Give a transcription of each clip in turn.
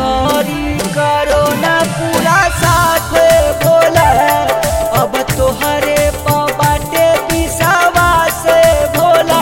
करी करो ना पूरा साथ भोला अब तोहरे प बाटे विश्वास भोला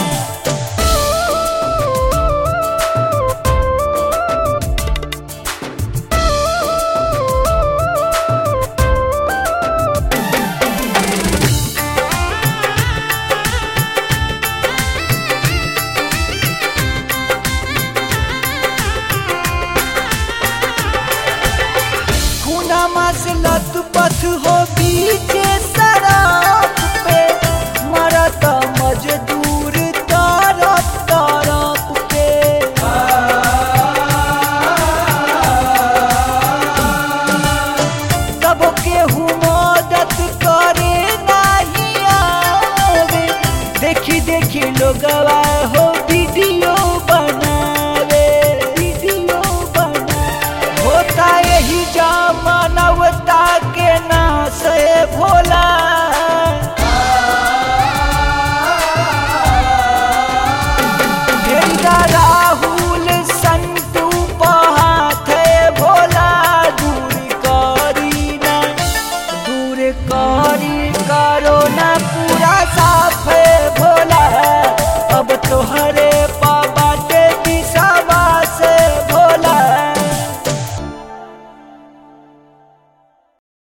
खुनामा से लत पथ हो बीचे सड़क पे मरत मजदूर तरफ तरफ पे तब केहू मदद करे नहीं आवे देखी देखी लोगवा हो वीडियो बनावे वीडियो बनावे होता यही जा मानवता के नाश है भोला